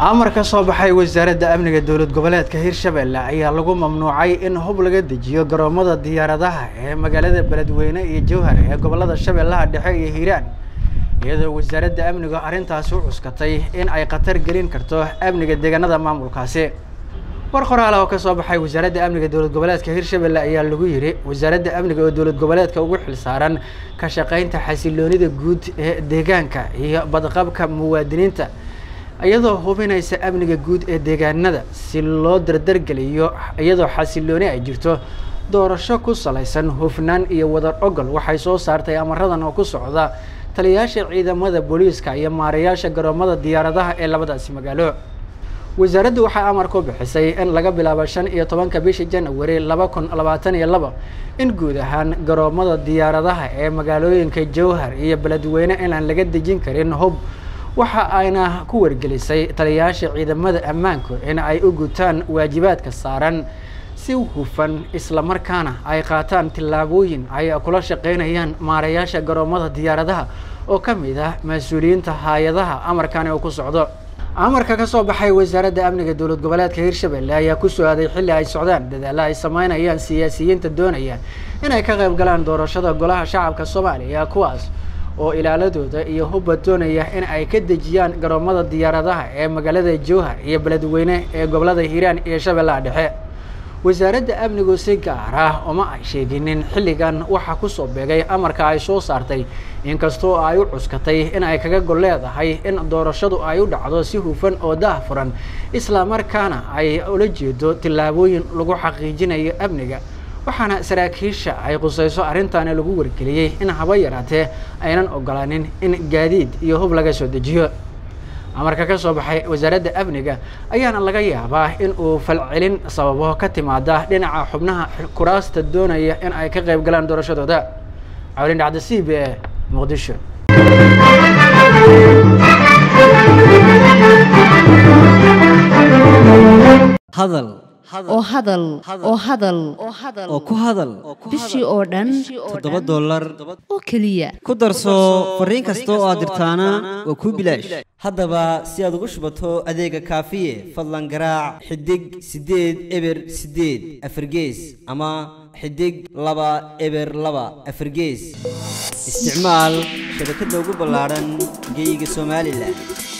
amar ka soo baxay wasaaradda amniga dowlad goboleedka hirshabelle ayaa lagu mamnuucay in hub laga dejiyo garoomada diyaaradaha ee magaalada beledweyne iyo jowhar ee gobolada shabeellaha dhexe iyo hiiraan iyadoo wasaaradda amnigu arrintaasi u cuskatay in ay khatar gelin karto amniga deegaanada maamulkaasi war qoraal oo ka soo baxay wasaaradda amniga dowlad goboleedka hirshabelle ayaa lagu yidhi wasaaradda amniga oo dowlad goboleedka ugu xilsaaran ka shaqaynta xasiloonida guud ee deegaanka iyo badqabka muwaadiniinta iyadoo hubinaysa amniga guud ee deegaanada si loo dardargeliyo iyadoo xasilooni ay jirto doorasho ku salaysan hufnaan iyo wadar ogol waxay soo saartay amaradan oo ku socda taliyayaasha ciidamada booliiska iyo maarayaasha garoomada diyaaradaha ee labadaasi magaalo wasaaraddu waxay amar ku bixisay in laga bilaabo shan iyo tobanka bisha janawari laba kun labaatan iyo laba in guud ahaan garoomada diyaaradaha ee magaalooyinka jowhar iyo beledweyne inaan laga dejin karin hub waxa ayna ku wargelisay taliyayaasha ciidamada ammaanku in ay u gutaan waajibaadka saaran si hufan islamarkaana ay qaataan tillaabooyin ay kula shaqeynayaan maarayaasha garoomada diyaaradaha oo ka mid ah mas-uuliyiinta hay-adaha amarkani uu ku socdo amarka ka soo baxay wasaaradda amniga dowlad goboleedka hirshabelle ayaa ku soo aaday xilli ay socdaan dadaalla ay sameynayaan siyaasiyiinta doonaya inay ka qayb galaan doorashada golaha shacabka soomaaliya kuwaas oo ilaaladooda iyo hubba doonaya in ay ka dejiyaan garoomada diyaaradaha ee magaalada jowhar iyo beledweyne ee gobolada hiiraan iyo shabeellaha dhexe wasaaradda amnigu si gaar ah uma ay sheeginin xilligan waxaa kusoo beegay amarka ay soo saartay inkastoo ay u cuskatay in ay kaga gol leedahay in doorashadu ay u dhacdo si hufan oo daahfuran islamarkaana ay ula jeedo tillaabooyin lagu xaqiijinayo amniga waxaana saraakiisha ay qusayso arrintaani lagu wargeliyey in haba yaraatee aynan ogolaanin in gaadiid iyo hub laga soo dejiyo amarka ka soo baxay wasaaradda amniga ayaana laga yaabaa in uu falcelin sababo ka timaada dhinaca xubnaha kuraasta doonaya in ay ka qayb galaan doorashadooda cawlin dhacda c b e muqdisho hadal oo hadal oo hadal oo ku hadal bishii oo dhan toddoba dollar oo keliya ku darso fariin kasta oo aad dirtaana waa kuu bilaash haddaba si aad ugu shubato adeega kaafiye fadlan garaac xidig siddeed eber siddeed afargees ama xidig laba eber laba afargees isticmaal shabakadda ugu ballaadhan geyga somalilan